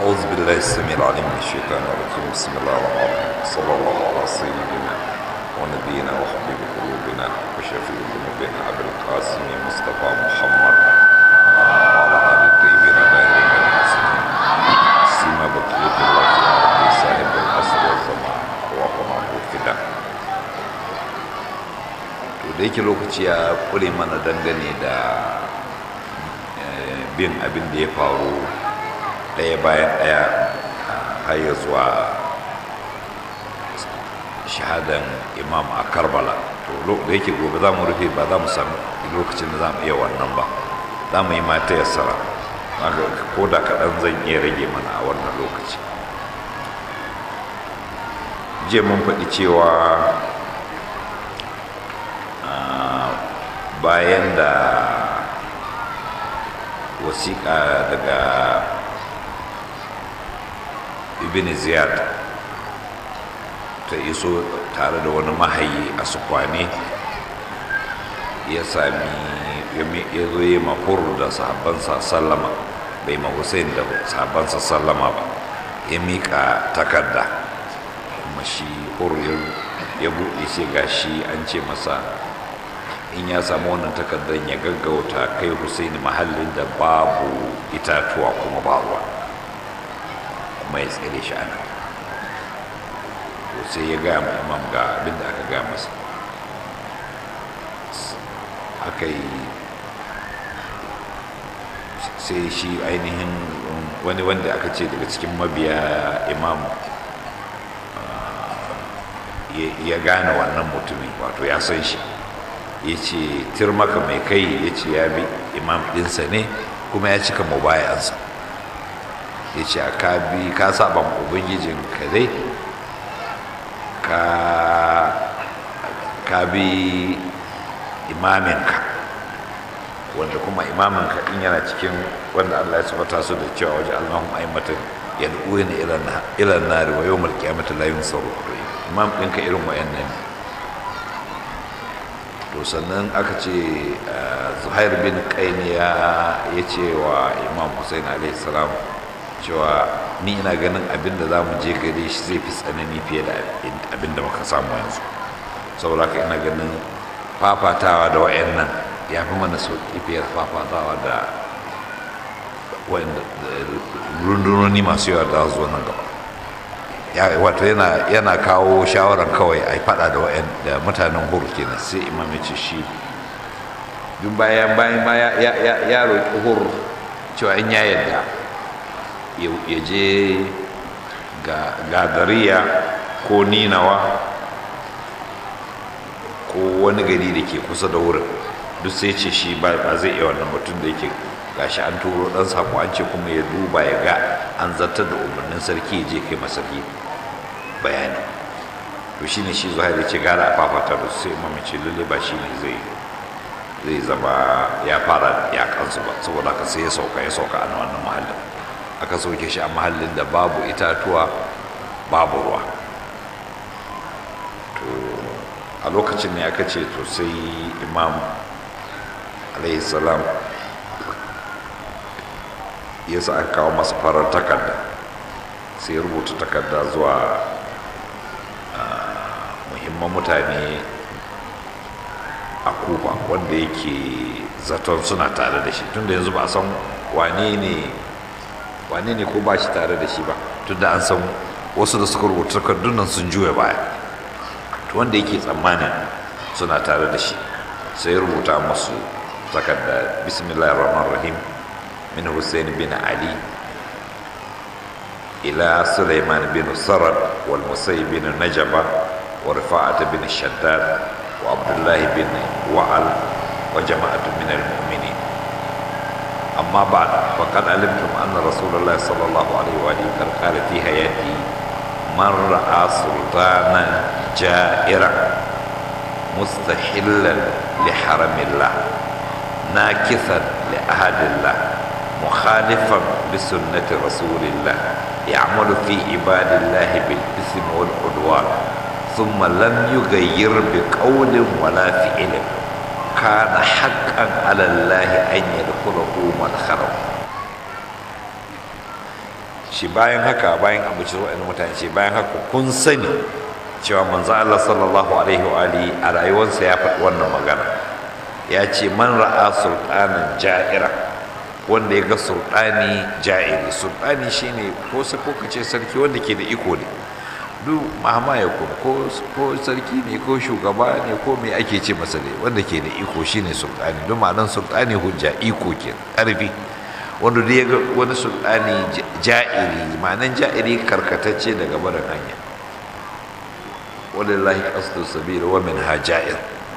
أعوذ بالله السميع العليم من الشيطان الرجيم بسم الله الرحمن الرحيم صلى الله على سيدنا ونبينا وحبيب قلوبنا وشفيع ذنوبنا أبي القاسم مصطفى محمد وعلى آل الطيبين الطاهرين المعصومين سيما بقية الله في أرض صاحب العصر والزمان وقنا الفداء to da yake lokaci ya kure mana dangane da bin abin da ya faru ɗaya bayan ɗaya har ya zuwa shahadan imam a karbala to da yake gobe za mu rufe ba za mu sami lokacin da za mu iya wannan ba za mu yi mata yassara ko da kaɗan zan iya rage mana a wannan lokaci jiya mun faɗi cewa bayan da wasiƙa daga ibn ziyad ta iso tare da wani mahayi a sukwane ya sami ya zo yi mafur da sahabbansa sallama bai ma hussein da sahabbansa sallama ba ya miƙa takarda kuma shi hur ya buɗe shi ga shi an ce masa in ya samu wannan takardar ya gaggauta kai Hussein mahallin da babu itatuwa kuma ba ruwa kuma ya tsere shi ana to sai ya gaya ma imam ga abin da aka gaya masa aka yi sai shi ainihin wani wanda aka ce daga cikin mabiya imam ya gane wannan mutumin wato ya san shi ya ce tirmaka mai kai ya ce ya bi imam ɗinsa ne kuma ya cika mubayansa ya ce ka bi ka saba ubangijin ka dai ka bi imaminka wanda kuma imaminka in yana cikin wanda allah ya sabata su da cewa waje allahun aimatan yad'una ila nari wa yawmal qiyamati la yunsaru imam ɗinka irin wayannan ne to sannan aka ce zuhair bin kaini ya ce wa imam hussein salam cewa ni ina ganin abin da za mu je gare shi zai fi tsanani fiye da abin da muka samu yanzu saboda haka ina ganin fafatawa da wayannan ya fi mana sauƙi fiye fafatawa da rundunoni masu yawa da zuwa nan gaba wato yana kawo shawaran kawai a fada da mutanen hur kenan sai imam ya ce shi duk bayan bayan ma ya roƙi hur cewa in ya yadda ya je ga gadariya ko ninawa ko wani gari da ke kusa da wurin duk sai ce shi ba zai iya wannan mutum da yake gashi an turo dan sako an ce kuma ya duba ya ga an zartar da umarnin sarki ya je kai masarki bayani to shine shi zuwa ya ce gara a fafata da sai imam ce lalle ba shine zai zai zama ya fara ya kansu ba saboda haka sai ya sauka ya sauka a wannan mahallin aka sauke shi a mahallin da babu itatuwa babu ruwa to a lokacin ne aka ce to sai imam alaihi salam ya sa aka kawo masa farar takarda sai ya rubuta takarda zuwa muhimman mutane a kufa wanda yake zaton suna tare da shi tunda yanzu ba a san wane ne wane ne ko ba shi tare da shi ba tunda an san wasu da suka rubuta takardun nan sun juya baya to wanda yake tsammanin suna tare da shi sai ya rubuta masu takarda bismillahir rahmanir rahim من حسين بن علي إلى سليمان بن سرد والمسيب بن نجبة ورفاعة بن الشداد وعبد الله بن وعل وجماعة من المؤمنين أما بعد فقد علمتم أن رسول الله صلى الله عليه وآله قد قال في حياته من رأى سلطانا جائرا مستحلا لحرم الله ناكثا لأهد الله مخالفا لسنة رسول الله يعمل في عباد الله بالإثم والعدوان ثم لم يغير بقول ولا فعل كان حقا على الله أن يدخله مدخله shi bayan haka bayan abuci waɗannan mutane ce bayan haka kun sani cewa manzo Allah sallallahu alaihi wa alihi a rayuwarsa ya faɗi wannan magana ya ce man ra'a sultanan ja'ira wanda ya ga sultani ja'iri sultani shine ko sa ko kace sarki wanda ke da iko ne duk mahama ya kuma ko ko sarki ne ko shugaba ne ko me ake ce masa ne wanda ke da iko shine sultani don ma'anar sultani hujja iko ke ƙarfi wanda da ya ga wani sultani ja'iri ma'anar ja'iri karkatacce daga barin hanya walillahi qasdu sabila wa min haja'ir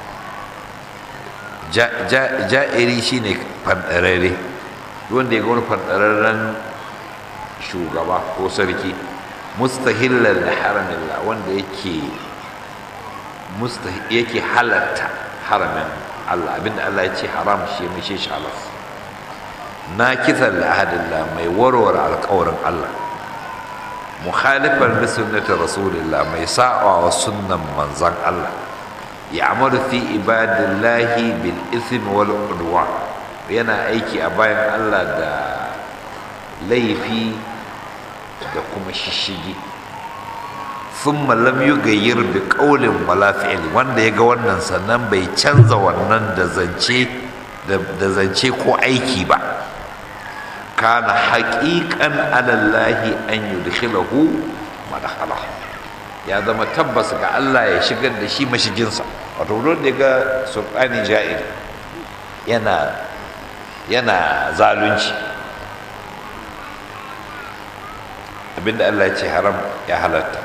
ja'iri shine fandarare wanda ya ga wani fandararren shugaba ko sarki mustahillan da haramillah wanda yake yake halatta haramin Allah abinda Allah ya ce haram shi mai shi halas na kisan da ahadillah mai warware alkawarin Allah mukhalifan da sunnatin rasulillah mai sa'a wa sunnan manzan Allah ya amaru fi ibadillahi bil ismi wal udwa yana aiki a bayan Allah da laifi da kuma shishigi sun lam yi gayyar da ƙaulin wala fi'il wanda ya ga wannan sannan bai canza wannan da zance da zance ko aiki ba kana haƙiƙan alallahi an yudkhilahu madakhala ya zama tabbas ga Allah ya shigar da shi mashiginsa wato don da ga sultani ja'ir yana yana zalunci abinda Allah ya ce haram ya halatta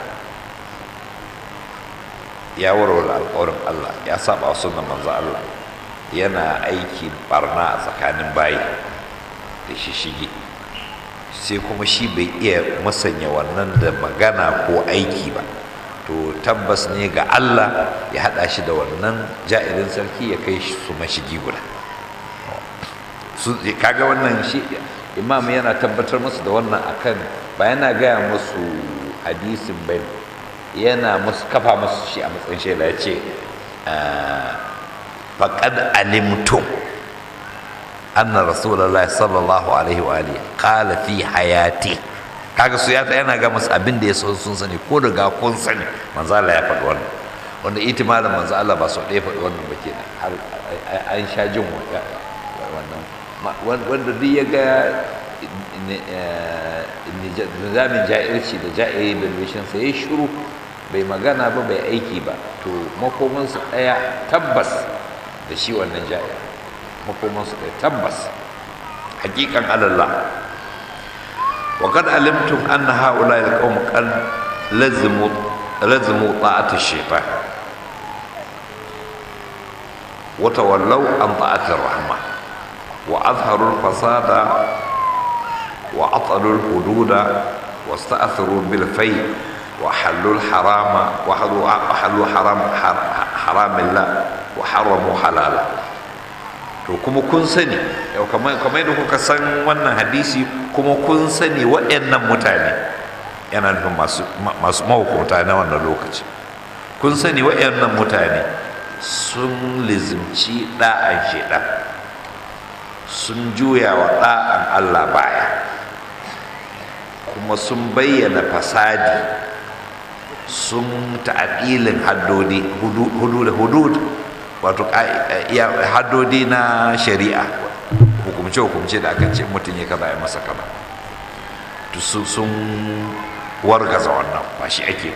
ya warware alƙawarin Allah ya saba sunan manzo Allah yana aiki barna a tsakanin bayi da shi shige sai kuma shi bai iya masanya wannan da magana ko aiki ba to tabbas ne ga Allah ya haɗa shi da wannan ja'irin sarki ya kai shi su mashigi guda kaga wannan shi imam yana tabbatar musu da wannan akan ba yana gaya musu hadisin bai yana musu kafa musu shi a matsayin shaida ya ce faƙad alimtum anna rasulallah sallallahu alaihi wa alihi qala fi hayati kaga su ya yana ga musu abin da ya so sun sani ko daga kun sani manzo Allah ya faɗi wannan wanda itimarin manzo Allah ba so ɗaya faɗi wannan ba kenan har an sha jin wannan wanda duk ya ga nizamin ja'irci da ja'iri da bishinsa ya shiru bai magana ba bai aiki ba to makomansu ɗaya tabbas da shi wannan ja'ir makomansu ɗaya tabbas hakikan alallah wa kad alimtum anna haula alqawm qad lazimu lazimu ta'ati shaytan wa tawallaw an ta'ati rahman وأظهروا الفساد وأطلوا الحدود واستأثروا بالفي وحلوا الحرام وحلوا حرام حرام الله وحرموا حلالا to kuma kun sani yau kamar yadda kuka san wannan hadisi kuma kun sani waɗannan mutane yana nufin masu mahukunta na wannan lokaci kun sani waɗannan mutane sun lizimci ɗa'an shaidan sun juya wa ɗa'an Allah baya kuma sun bayyana fasadi sun ta'adilin haddodi hudud wato haddodi na shari'a hukumce-hukumce da aka ce mutum ya kaza ya masa kaza sun wargaza wannan ba shi ake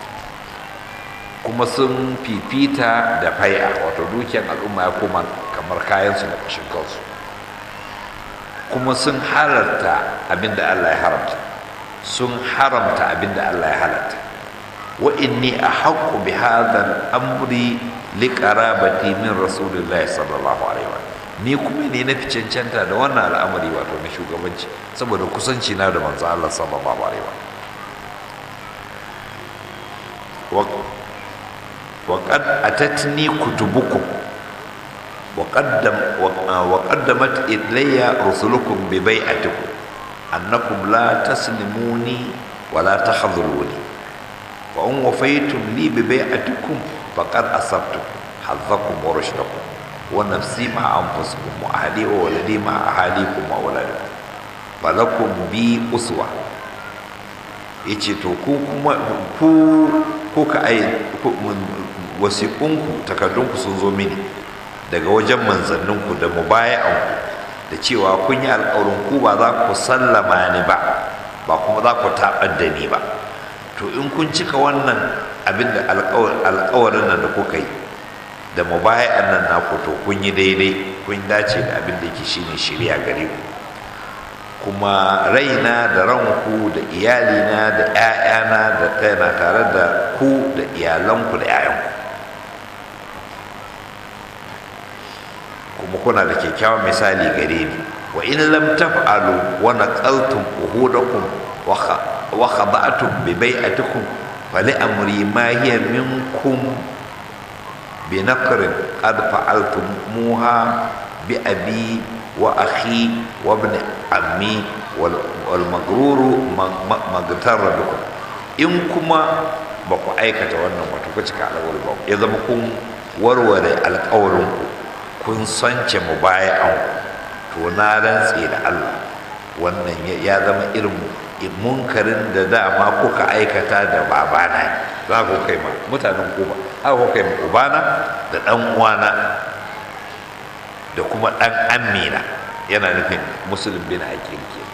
kuma sun fifita da fai'a wato dukiyar al'umma ya koma kamar kayansu da ƙashin kansu kuma sun halarta abinda Allah ya haramta sun haramta abinda Allah ya halarta wa inni ahaqqu bi hadha al-amri li qarabati min rasulillahi sallallahu alaihi wa ni kuma ne na fi cancanta da wannan al'amari wato na shugabanci saboda kusanci na da manzo Allah sallallahu alaihi wa wa qad atatni kutubukum وقدم وقدمت إلي رسلكم ببيعتكم أنكم لا تسلموني ولا تخذلوني وإن وفيتم لي ببيعتكم فقد أصبتم حظكم ورشدكم ونفسي مع أنفسكم وأهلي وولدي مع أهاليكم وأولادكم فلكم بي أسوة ya ce to ku kuma ku kuka ai wasiƙunku takardunku sun zo mini daga wajen manzanninku da mubaya'anku da cewa kun yi alƙawarin ku ba za ku sallama ni ba ba kuma za ku taɓar da ni ba to in kun cika wannan abin da alƙawarin nan da kuka yi da mubaya'an nan naku to kun yi daidai kun dace da abin da yake shine shirya gare ku kuma raina da ranku da iyalina da 'ya'yana da tana tare da ku da iyalanku da 'ya'yanku kuma kuna da kyakkyawan misali gare ni wa in lam taf'alu wa naqaltum uhudakum wa khada'tum bi bai'atikum fali amri ma hiya minkum bi naqrin qad fa'altum muha bi abi wa akhi wa ibn ammi wal magruru magtarra bikum in kuma ba ku aikata wannan wato ku cika alƙawari ba ya zama kun warware alƙawarin ku kun sance mu bayan to na rantse da Allah wannan ya zama irin munkarin da dama kuka aikata da babana za ku kai ma mutanen kuba haka ku kai ma ubana da ɗan uwana da kuma ɗan amina yana nufin musulun bin aqil ke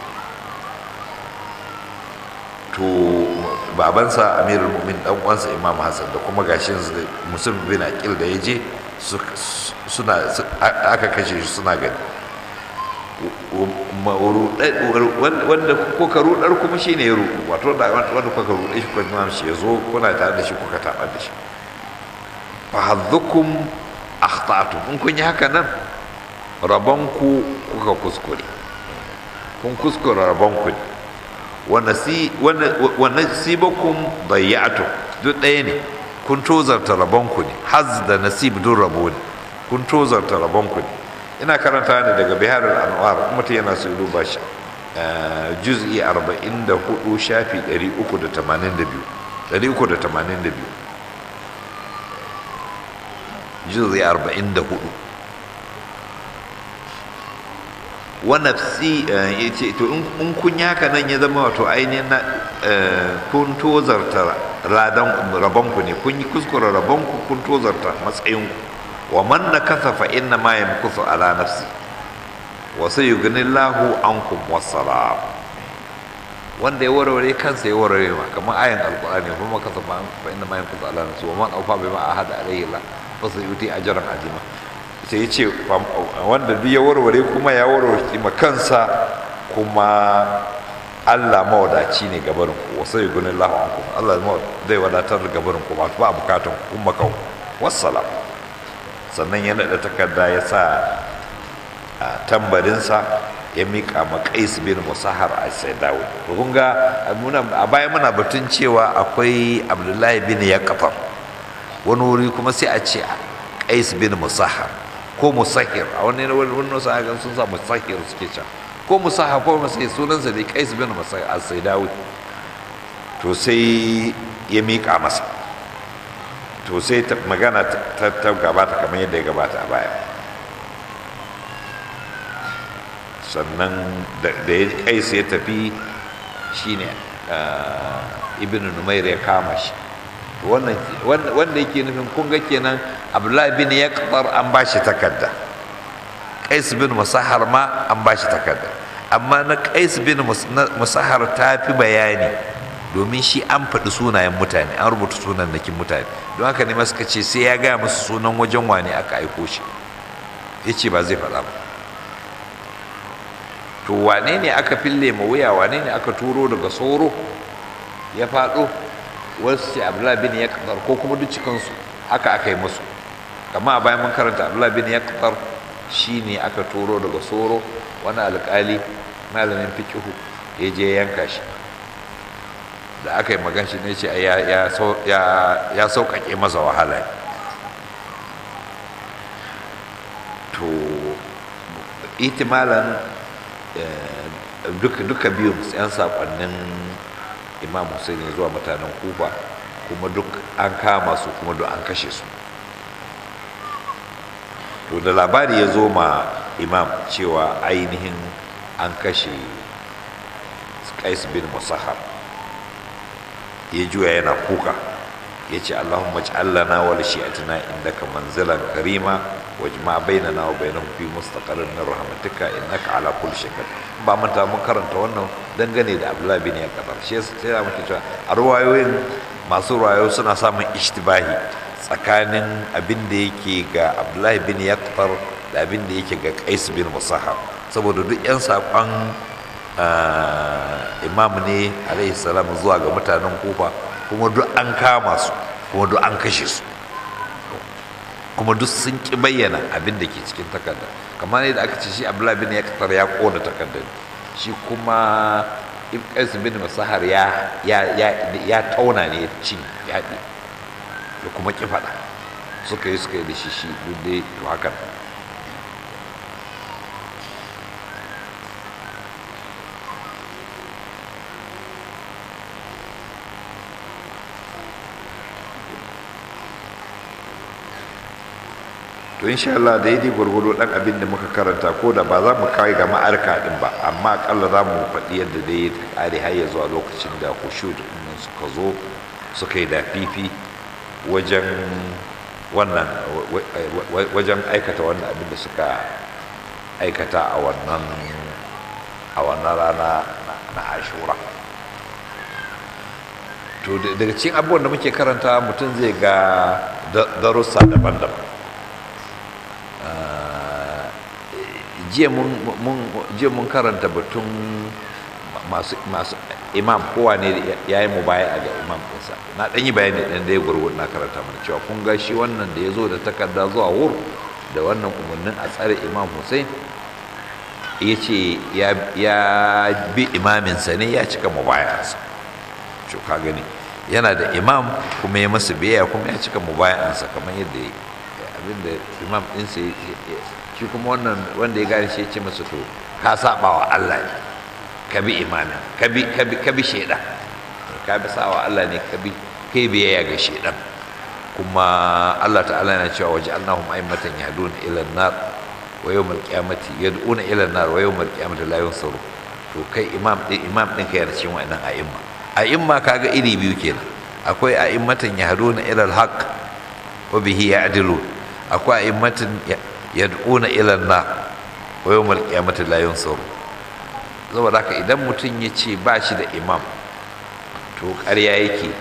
to babansa amirul mu'min dan uwansa imam hassan da kuma gashin musulun bin aqil da ya je suna aka kashe shi suna gani wanda kuka rudar kuma shi ne ya rudu wato wanda kuka rudar shi kuma shi ya zo kuna tare da shi kuka taɓa da shi fa haddukum akhta'tum in kun yi haka nan rabonku kuka kuskure kun kuskure rabonku ne wa nasibakum dayya'tum duk ɗaya ne kun tozarta rabonku ne haz da nasib duk rabo ne kun tozarta rabonku ne ina karanta ne daga biharul anwar mutum yana su duba shi juz'i 44 shafi 382 382 juz'i 44 wa nafsi yace to in kun yi haka nan ya zama wato ainihin na kun tozarta ladan rabonku ne kun yi kuskure rabonku kun tozarta matsayinku wa man nakasa fa inna ma yamkusu ala nafsi wa sayughnillahu ankum wassalam wanda ya warware kansa ya warware ma kamar ayan alqur'ani kuma kasa fa inna ma yamkusu ala nafsi wa man awfa bima ahada alayhi la fa sayuti ajran azima sai yace wanda duk ya warware kuma ya warware ma kansa kuma Allah mawadaci ne gabarin ku wa sayughnillahu ankum Allah zai wadatar da gabarin ku ba ba bukatun kuma kau wassalam sannan ya naɗa takarda ya sa a tambarinsa ya miƙa ma qais bin musahar a sai dawo to kun ga a baya muna batun cewa akwai abdullahi bin yaqfar wani wuri kuma sai a ce qais bin musahar ko musahir a wani wani sahagan sun sa musahir suke can ko musahar ko musahir sunansa ne qais bin musahar a sai dawo to sai ya miƙa masa to sai magana ta gabata kamar yadda ya gabata a baya sannan da ya kai sai tafi shine ibn numair ya kama shi wanda yake nufin kunga kenan abdullahi bin yaqtar an ba shi takarda qais bin musahar ma an ba shi takarda amma na qais bin musahar ta fi bayani domin shi an faɗi sunayen mutane an rubuta sunan nakin mutane don haka ne suka ce sai ya gaya musu sunan wajen wane aka aiko shi ya ce ba zai faɗa ba to wane ne aka fille ma wuya wane ne aka turo daga soro ya faɗo wasu ce abdullahi bin ya ko kuma duk cikinsu haka aka yi musu kama a bayan mun karanta abdullahi bin ya shi ne aka turo daga soro wani alƙali malamin fikihu ya je yanka shi da aka yi magan shi ne ce ya sauƙaƙe masa wahala to itimalan duka biyun yan saƙonnin imam Hussein zuwa mutanen kufa kuma duk an kama su kuma duk an kashe su to da labari ya zo ma imam cewa ainihin an kashe qais bin musahar ya juya yana kuka ya ce allahumma ja'alna wa li shi'atina indaka manzilan karima wajma bainana wa bainahum fi mustaqarrin min rahmatika innaka ala kulli shay'in ba manta mun karanta wannan dangane da abdullahi bin yakadar shi sai da muke cewa a ruwayoyin masu ruwayo suna samun ishtibahi tsakanin abin da yake ga abdullahi bin yakadar da abin da yake ga qais bin musahab saboda duk yan saƙon imam ne alaihi salam zuwa ga mutanen kufa kuma duk an kama su kuma duk an kashe su kuma duk sun ki bayyana abin da ke cikin takarda kamar yadda aka ce shi abdullahi bin ya kasar ya kona takardar shi kuma ibqais bin masahar ya ya ya ya tauna ne ci ya da kuma ki fada suka yi suka yi da shi shi duk dai to hakan to insha Allah da yadi gwargwado dan abin da muka karanta ko da ba za mu kai ga ma'arka din ba amma akalla za mu faɗi yadda dai ta kare har ya zuwa lokacin da khushu din suka zo suka yi da fifi wajen wannan wajen aikata wannan abin da suka aikata a wannan a wannan rana na ashura to daga cikin abubuwan da muke karanta mutum zai ga darussa daban-daban jiya mun karanta batun masu imam kowa ne ya yi mu baya ga imam ɗinsa na ɗan yi bayani ɗan da ya gurgur na karanta mana cewa kun ga shi wannan da ya zo da takarda zuwa wur da wannan umarnin a tsare imam hussein ya ce ya bi imaminsa ne ya cika mu bayansa ka gani yana da imam kuma ya masa biyayya kuma ya cika mu bayansa kamar yadda abinda imam ɗinsa shi kuma wannan wanda ya gane shi ya ce masa to ka saba wa Allah ne ka bi imamin ka bi ka bi ka bi shaidan ka bi sawa Allah ne ka bi kai biyayya ga shaidan kuma Allah ta'ala yana cewa waje annahum a'immatan yahduna ila an-nar wa yawm al-qiyamati yad'una ila an-nar wa yawm al-qiyamati la yunsuru to kai imam din imam din kai yana cikin wannan a'imma a'imma kaga iri biyu kenan akwai a'immatan yahduna ila al-haqq wa bihi ya'dilun akwai a'immatan yad'una ila an-nar wa yawm al-qiyamati la yunsuru saboda haka idan mutum ya ce ba shi da imam to ƙarya yake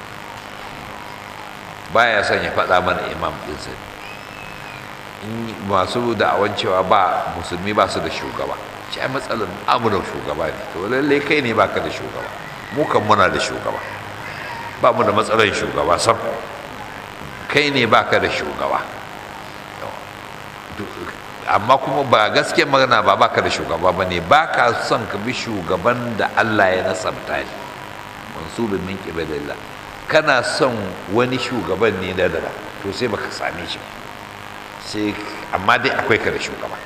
baya son ya faɗa mana imam ɗinsa in masu da'awan cewa ba musulmi ba su da shugaba shi ai matsalar amunan shugaba ne to lallai kai ne baka da shugaba mu kan muna da shugaba ba mu da matsalar shugaba sam kai ne baka da shugaba amma kuma ba gaskiyar magana ba baka da shugaba ba ne ba ka son ka bi shugaban da Allah ya nasabta shi mansubin min qibadillah kana son wani shugaban ne da dara to sai baka same shi sai amma dai akwai ka da shugaba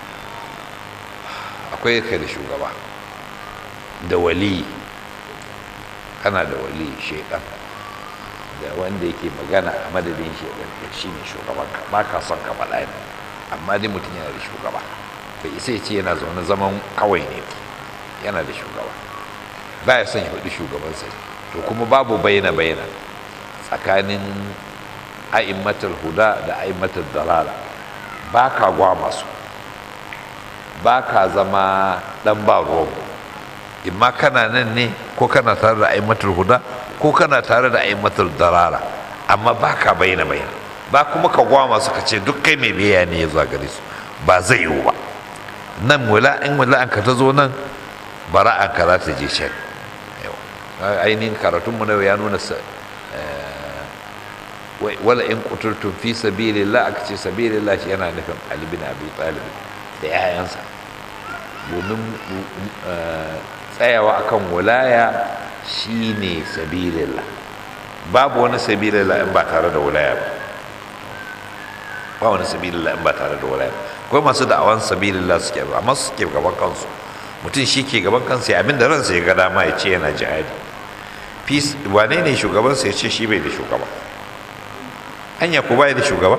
akwai ka da shugaba da wali kana da wali shaidan da wanda yake magana a madadin shaidan shi ne shugabanka ba ka son ka faɗa ne amma dai mutum yana da shugaba bai isa ya ce yana zaune zaman kawai ne yana da shugaba ba ya son ya faɗi shugabansa to kuma babu bayyana bayyana tsakanin a'immatul huda da a'immatul dalala ba ka gwama su ba ka zama ɗan ba ruwan imma kana nan ne ko kana tare da a'immatul huda ko kana tare da a'immatul dalala amma ba ka bayyana bayyana ba kuma ka gwama su ka ce duk kai mai biya ne ya zuwa gare su ba zai yiwu ba nan wala in wala an ka ta zo nan bara an ka za ta je can ainihin karatun mu na ya nuna sa wala in kuturtun fi sabilillah aka ce sabilillah shi yana nufin Ali bin Abi Talib da yayansa domin tsayawa akan wilaya shine sabilillah babu wani sabilillah in ba tare da wilaya ba ba wani sabilillah in ba tare da walaya akwai masu da'awan sabilillah suke amma suke gaban kansu mutum shi ke gaban kansa ya abin da ransa ya ga dama ya ce yana jihadi peace wane ne shugabansa ya ce shi bai da shugaba hanya ko bai da shugaba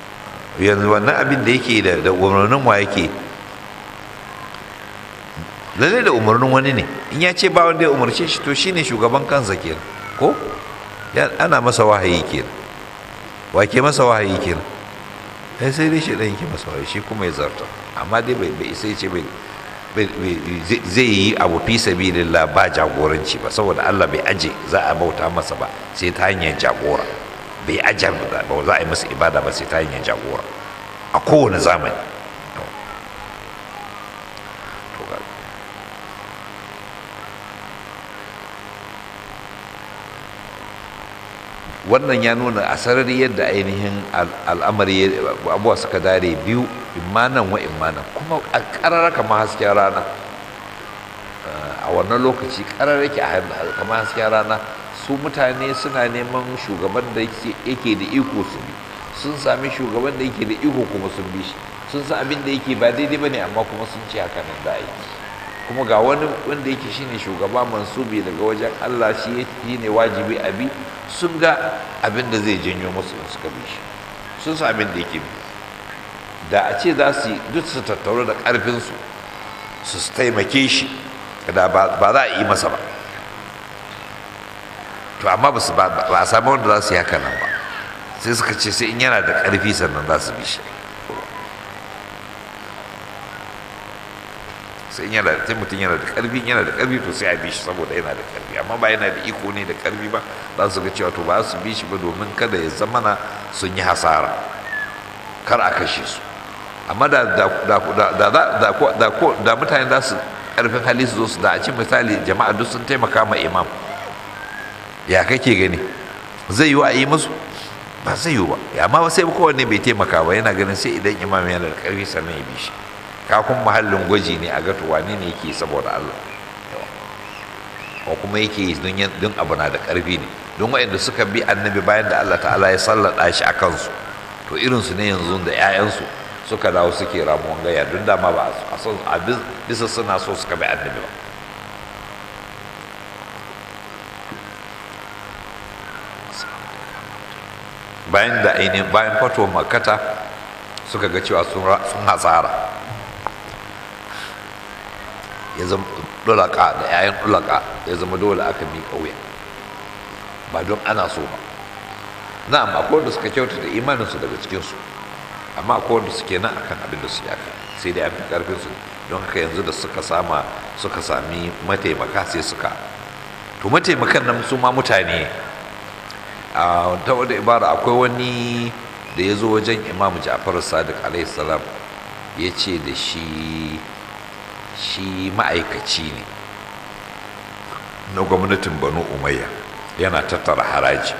yanzu wannan abin da yake da da umarnin wa yake lalle da umarnin wani ne in ya ce ba wanda ya umarce shi to shine shugaban kansa kenan ko ana masa wahayi kenan wa ke masa wahayi kenan sai sai dai shi dan yake masa wahayi shi kuma ya zarta amma dai bai bai sai ce bai zai yi abu fi sabilillah ba jagoranci ba saboda Allah bai aje za a bauta masa ba sai ta hanyar jagora bai ajar ba za a yi masa ibada ba sai ta hanyar jagora a kowane zamani wannan ya nuna a sarari yadda ainihin al'amari abuwa suka dare biyu imanan wa imanan kuma a ƙarar kama hasken rana a wannan lokaci ƙarar yake a kama hasken rana su mutane suna neman shugaban da yake da iko su bi sun sami shugaban da yake da iko kuma sun bi shi sun san abin da yake ba daidai ba ne amma kuma sun ce haka nan da aiki kuma ga wani wanda yake shine shugaba mansubi daga wajen Allah shi ne wajibi a bi sun ga abin da zai janyo musu in suka bi shi sun san abin da yake bi da a ce za su duk su tattauru da ƙarfinsu su taimake shi da ba za a yi masa ba to amma ba a samu wanda za su yi haka nan ba sai suka ce sai in yana da ƙarfi sannan za su bi shi sai yana da mutum yana da karfi yana da karfi to sai a bi shi saboda yana da karfi amma ba yana da iko ne da karfi ba za su ga cewa to ba su bi shi ba domin kada ya zamana sun yi hasara kar a kashe su amma da da da da da mutane za su karfin hali su zo su da a ci misali jama'a duk sun taimaka ma imam ya kake gani zai yiwu a yi musu ba zai yiwu ba amma sai kowanne bai taimaka ba yana ganin sai idan imam yana da karfi sannan ya bi shi kakun mahallin gwaji ne a gato wane ne yake saboda Allah ko kuma yake don abu na da ƙarfi ne don waɗanda suka bi annabi bayan da Allah ta'ala ya sallada shi a kansu to irinsu ne yanzu da 'ya'yansu suka dawo suke ramuwan gaya don dama ba a son abin bisa suna so suka bi annabi ba bayan da ainihin bayan fatuwar makata suka ga cewa sun hasara ya zama dulaka da 'ya'yan dulaka ya zama dole aka mi kauya ba don ana so ba na'am akwai wanda suka kyauta da imaninsu daga cikinsu amma akwai wanda suke nan akan abin da su ya kai sai dai an fi karfin su don haka yanzu da suka sama suka sami mataimaka sai suka to mataimakan nan su ma mutane a ta wadda ibara akwai wani da ya zo wajen imam ja'far sadiq alaihi salam ya ce da shi shi ma'aikaci ne na gwamnatin banu umayya yana tattara haraji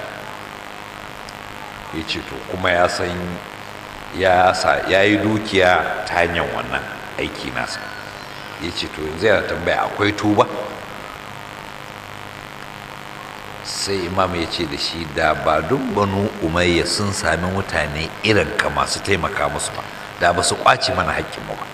ya ce to kuma ya san ya yi dukiya ta hanyar wannan aiki nasa ya ce to yanzu yana tambaya akwai tuba sai imam ya ce da shi da ba duk banu umayya sun sami mutane irin ka masu taimaka musu ba da ba su kwace mana haƙƙinmu ba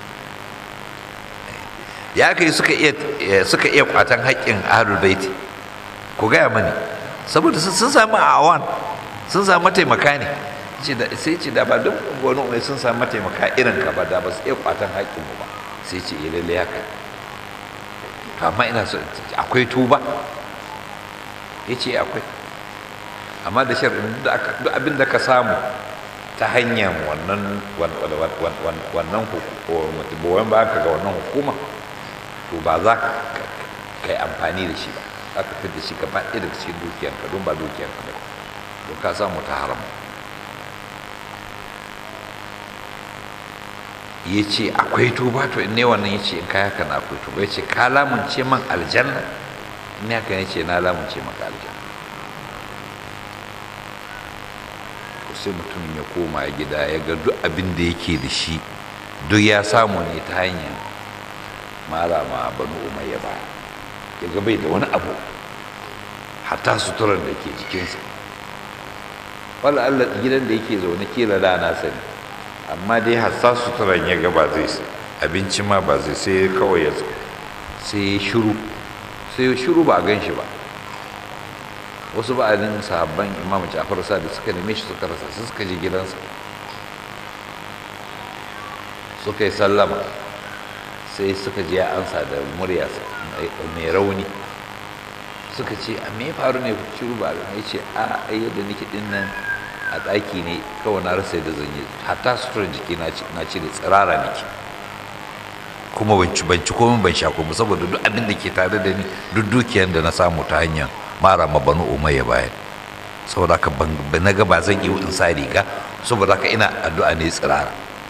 ya kai suka iya suka iya kwatan haƙƙin ahlul baiti ku gaya mani saboda sun sami awan sun sami mataimaka ne sai ce da ba duk wani mai sun sami mataimaka irin ka ba da ba su iya kwatan haƙƙinmu ba sai ce ya lalle haka amma ina so akwai tuba ya ce akwai amma da shar'in duk abin da ka samu ta hanyar wannan wannan goyon ba ka ga wannan hukuma to ba za ka yi amfani da shi ba za ka fi da shi gaba ɗaya daga cikin dukiyanka don ba dukiyanka ba don ka samu ta haram ya ce akwai tuba to in ne wannan ya ce in ka haka na akwai tuba ya ce ka lamunce man aljanna in haka ya ce na lamunce maka aljanna sai mutumin ya koma gida ya ga duk abin da yake da shi duk ya samu ne ta hanyar mara ma banu umayya ba ya ga bai da wani abu hatta suturar da ke jikinsa wala Allah gidan da yake zaune kila da na sani amma dai hatta suturar ya ga ba zai abinci ma ba zai sai kawai ya sai ya shiru sai ya shiru ba a gan shi ba wasu ba'adin sahabban imam ja'far sa da suka neme shi suka rasa su suka je gidansa suka yi sallama sai suka je ya ansa da murya mai rauni suka ce a me faru ne shiru ba ya ce a ai yadda nake din nan a ɗaki ne kawai na rasa yadda zan yi hatta suturar jiki na cire tsirara nake kuma ban ci ban ci komai ban sha komai saboda duk abin da ke tare da ni duk dukiyar da na samu ta hanyar mara ma banu umayya bayan saboda haka ban na ga ba zan yi in sa riga saboda haka ina addu'a ne tsirara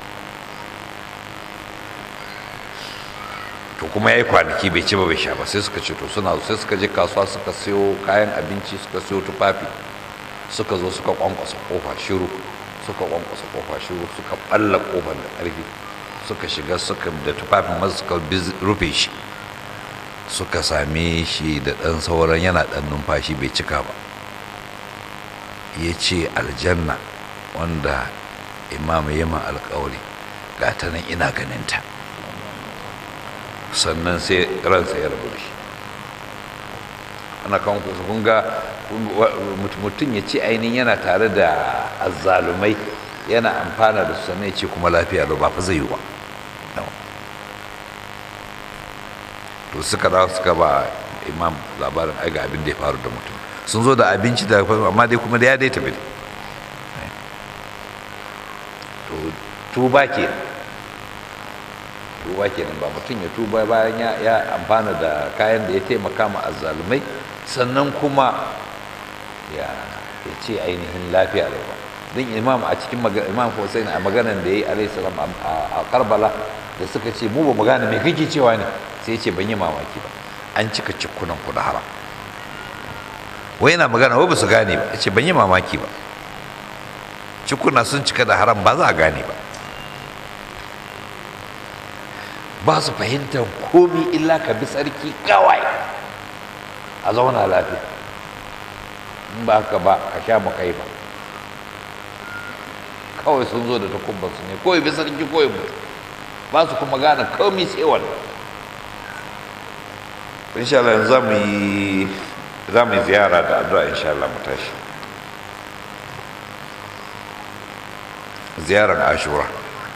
to kuma ya yi kwanaki bai ci ba bai sha ba sai suka ce to suna sai suka je kasuwa suka siyo kayan abinci suka siyo tufafi suka zo suka kwankwasa kofa shiru suka kwankwasa kofa shiru suka balla kofar da ƙarfi suka shiga suka da tufafin masu suka rufe shi suka same shi da ɗan sauran yana ɗan numfashi bai cika ba ya ce aljanna wanda imam yaman alkawari ga ta nan ina ganinta sannan sai ransa ya rabu da shi ana kan kun ga mutum ya ce ainihin yana tare da azzalumai yana amfana da su sannan ya ce kuma lafiya da ba fa zai yi ba to suka dawo suka ba imam labarin aiga abin da ya faru da mutum sun zo da abinci da amma dai kuma da ya dai tafi to tuba ke tuba kenan ba mutum ya tuba bayan ya amfana da kayan da ya taimaka ma azzalumai sannan kuma ya ce ainihin lafiya da ba din imam a cikin imam Hussein a maganan da ya yi alaihi salam a Karbala da suka ce mu ba mu gane me kake cewa ne sai ya ce ban yi mamaki ba an cika cikunan ku da haram wai yana magana wai ba su gane ba ya ce ban yi mamaki ba cikuna sun cika da haram ba za a gane ba ba su fahimtar komi illa ka bi tsarki kawai a zauna lafiya in ba haka ba ka sha makai ba kawai sun zo da takubbansu ne kawai bi sarki kawai mutu ba su kuma gane komi sai wannan insha Allah za mu yi za mu yi ziyara da addu'a insha Allah mu tashi ziyarar ashura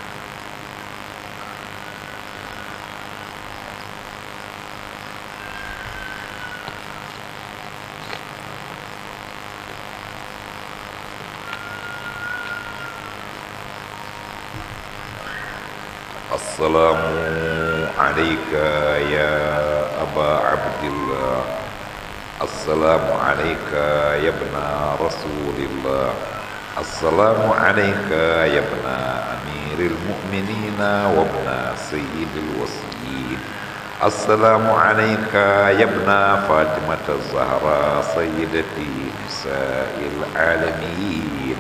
السلام عليك يا أبا عبد الله السلام عليك يا ابن رسول الله السلام عليك يا ابن أمير المؤمنين وابن سيد الوصيين السلام عليك يا ابن فاطمة الزهراء سيدتي نساء العالمين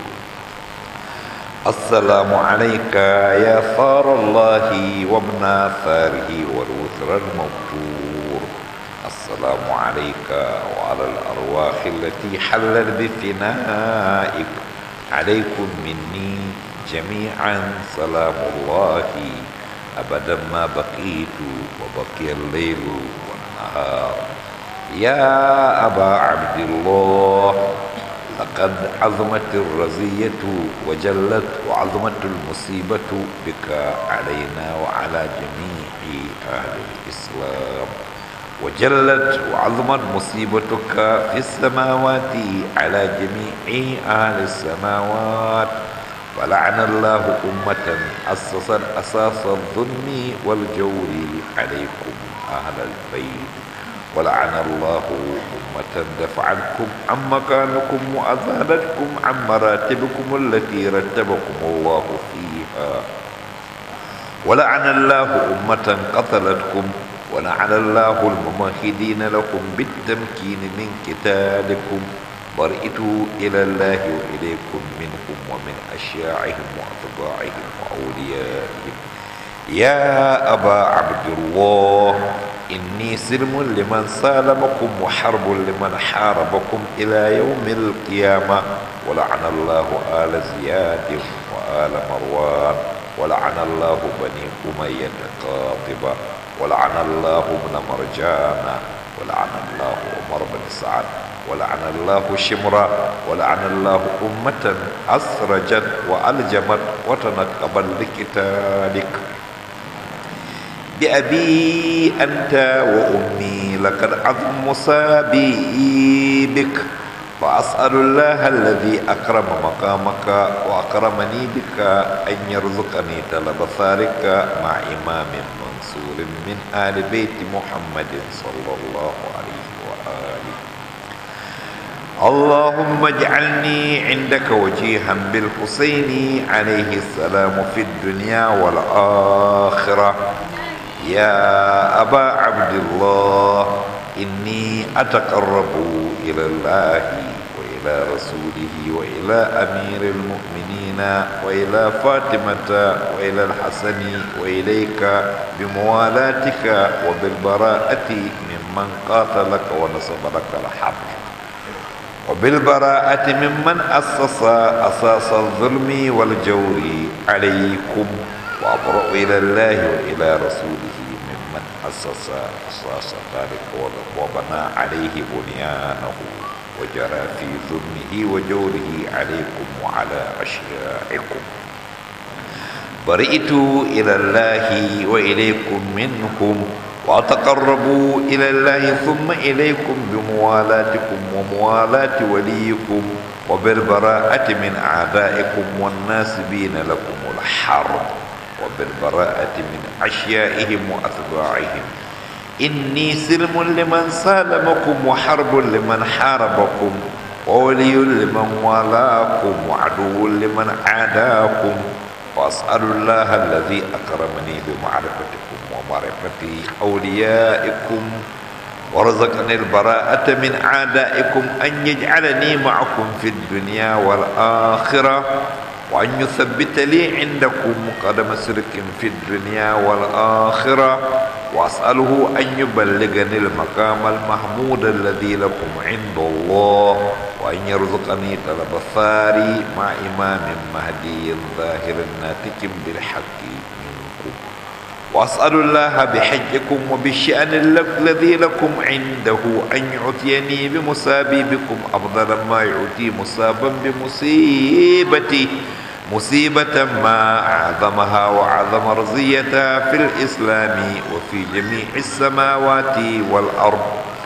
السلام عليك يا ثار الله وابن ثاره والوثر الموتور السلام عليك وعلى الأرواح التي حلت بفنائك عليكم مني جميعا سلام الله أبدا ما بقيت وبقي الليل والنهار يا أبا عبد الله لقد عظمت الرزية وجلت وعظمت المصيبة بك علينا وعلى جميع أهل الإسلام وجلت وعظمت مصيبتك في السماوات على جميع أهل السماوات ولعن الله أمة أسست أساس الظلم والجور عليكم أهل البيت ولعن الله أمة دفعتكم عن مكانكم وأذهلتكم عن مراتبكم التي رتبكم الله فيها ولعن الله أمة قتلتكم ولعن الله الممهدين لكم بالتمكين من قتالكم برئتوا إلى الله وإليكم منهم ومن أشياعهم وأتباعهم وأوليائهم يا أبا عبد الله إني سلم لمن سالمكم وحرب لمن حاربكم إلى يوم القيامة ولعن الله آل زياد وآل مروان ولعن الله بني أمية قاطبة ولعن الله ابن مرجان ولعن الله عمر بن سعد ولعن الله شمرا ولعن الله أمة أسرجت وألجمت وتنقبت لقتالك بأبي أنت وأمي لقد عظم مصابي بك فأسأل الله الذي أكرم مقامك وأكرمني بك أن يرزقني طلب ثارك مع إمام منصور من آل بيت محمد صلى الله عليه وآله اللهم اجعلني عندك وجيها بالحسين عليه السلام في الدنيا والآخرة يا أبا عبد الله إني أتقرب إلى الله وإلى رسوله وإلى أمير المؤمنين وإلى فاطمة وإلى الحسن وإليك بموالاتك وبالبراءة ممن قاتلك ونصب لك الحق وبالبراءة ممن أسس أساس الظلم والجور عليكم وأبرأ إلى الله وإلى رسوله ممن أسس أساس ذلك وبنى عليه بنيانه وجرى في ظلمه وجوره عليكم وعلى أشيائكم برئت إلى الله وإليكم منهم وأتقربوا إلى الله ثم إليكم بموالاتكم وموالاة وليكم وبالبراءة من أعدائكم والناسبين لكم الحرب وبالبراءة من أشيائهم وأتباعهم إني سلم لمن سالمكم وحرب لمن حاربكم وولي لمن والاكم وعدو لمن عاداكم وأسأل الله الذي أكرمني بمعرفتكم ومعرفة أوليائكم ورزقني البراءة من أعدائكم أن يجعلني معكم في الدنيا والآخرة وأن يثبت لي عندكم قدم سرك في الدنيا والآخرة وأسأله أن يبلغني المقام المحمود الذي لكم عند الله وأن يرزقني طلب الثاري مع إمام مهدي ظاهر ناتج بالحق منكم وأسأل الله بحجكم وبالشأن الذي لكم عنده أن يعطيني بمصابي بكم أفضل ما يعطي مصابا بمصيبتي مصيبة ما أعظمها وأعظم رزيتها في الإسلام وفي جميع السماوات والأرض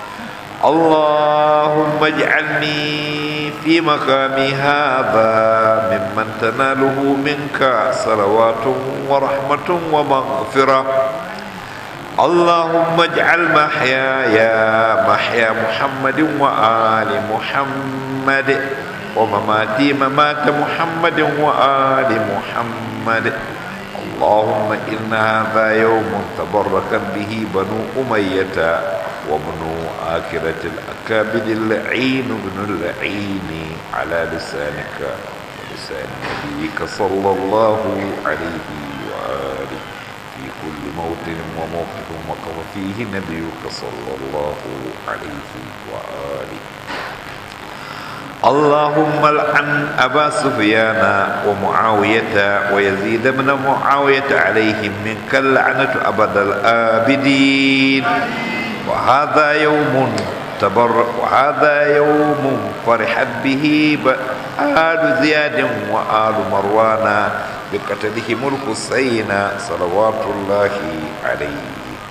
اللهم اجعلني في مقامي هذا ممن تناله منك صلوات ورحمة ومغفرة اللهم اجعل محياي محيا محمد وآل محمد ومماتي ممات محمد وآل محمد اللهم إن هذا يوم تبرك به بنو أمية وابن آكرة الأكابد اللعين بن اللعين على لسانك ولسان نبيك صلى الله عليه وآله في كل موطن وموقف وقف فيه نبيك صلى الله عليه وآله اللهم العن أبا سفيان ومعاوية ويزيد بن معاوية عليهم منك اللعنة أبد الآبدين وهذا يوم تبر وهذا يوم فرحت به آل زياد وآل مروان بقتلهم الحسين صلوات الله عليه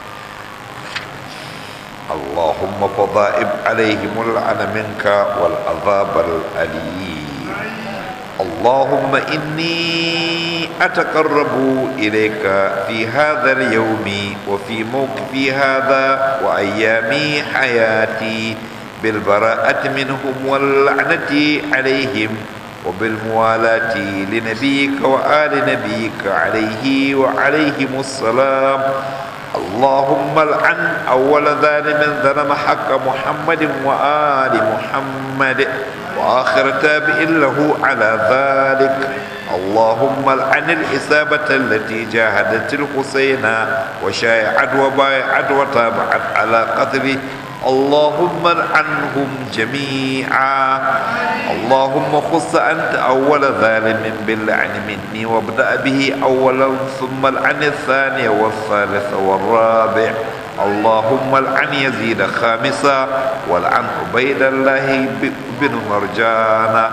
اللهم فضائب عليهم اللعن منك والعذاب الأليم اللهم إني أتقرب إليك في هذا اليوم وفي موقفي هذا وأيام حياتي بالبراءة منهم واللعنة عليهم وبالموالاة لنبيك وآل نبيك عليه وعليهم السلام اللهم العن أول ظالم ظلم حق محمد وآل محمد وآخر تابع له على ذلك اللهم العن الإصابة التي جاهدت الحسين وشايعت وبايعت وتابعت على قتله اللهم العنهم جميعا اللهم خص أنت أول ظالم باللعن مني وابدأ به أولا ثم العن الثاني والثالث والرابع اللهم العن يزيد خامسا والعن عبيد الله بن مرجان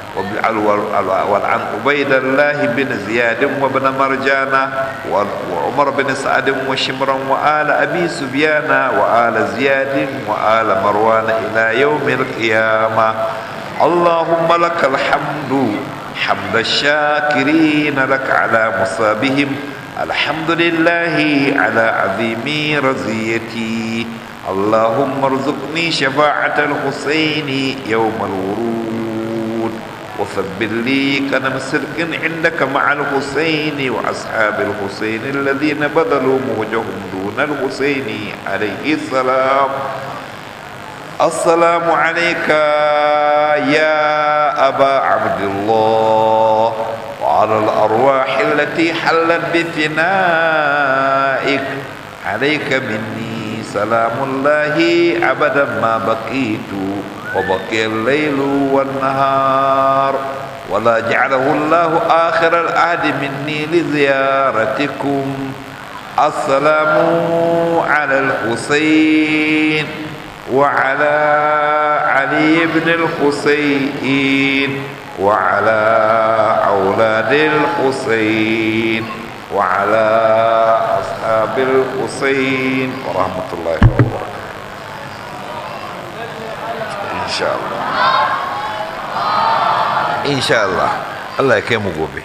والعن عبيد الله بن زياد وابن مرجانة وعمر بن سعد وشمرا وآل أبي سفيان وآل زياد وآل مروان إلى يوم القيامة اللهم لك الحمد حمد الشاكرين لك على مصابهم الحمد لله على عظيم رزيتي اللهم ارزقني شفاعة الحسين يوم الورود وثبت لي كنم صدق عندك مع الحسين وأصحاب الحسين الذين بذلوا موجهم دون الحسين عليه السلام السلام عليك يا أبا عبد الله وعلى الأرواح التي حلت بفنائك عليك مني سلام الله أبدا ما بقيت وبقي الليل والنهار ولا جعله الله آخر العهد مني لزيارتكم السلام على الحسين وعلى علي بن الحسين وعلى أولاد الحسين وعلى أصحاب الحسين ورحمة الله وبركاته إن شاء الله إن شاء الله الله يكرمه gobe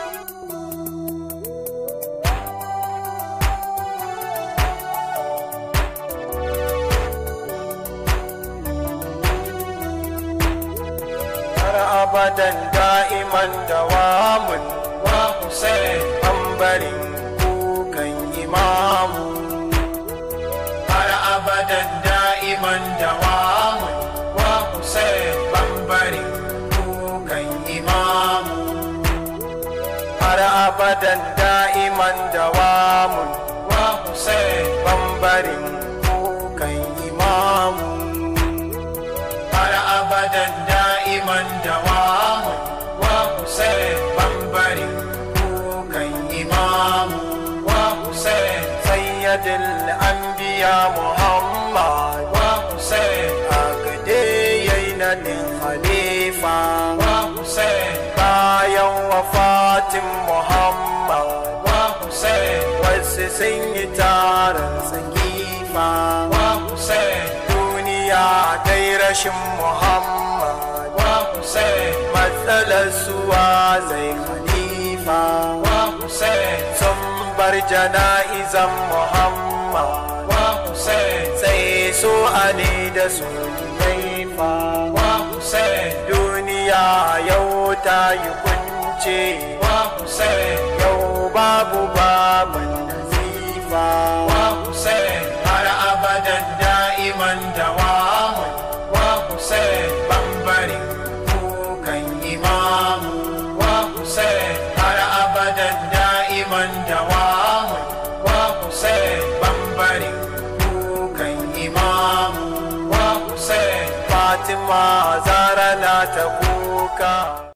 abadan da'iman dawamun wa Hussein bambarin kukan imamu har abadan da'iman dawamun wa Hussein bambarin kukan imamu har abadan da'iman dawamun wa Hussein bambarin kukan imamu har abadan da'iman dawamu wa Hussein bambarin kukan imamu wa Hussein sayyidul anbiya Muhammad wa Hussein agade yainanin khalifa wa Hussein bayan wafatin Muhammad wa Hussein wasu sun yi taron tsakifa wa Hussein duniya dai rashin Muhammad wa Hussein matsalar suwa zai khalifa wa Hussein sun bar jana'izan Muhammad wa Hussein sai su ali da su laifa wa Hussein duniya yau ta yi kunce wa Hussein yau babu baban nazifa wa Hussein har abadan da'iman dawamun wa Hussein bambarin kukan imamu wa Hussein har abadan da'iman dawamun wa Hussein bambarin kukan imamu wa Hussein Fatima zara na ta kuka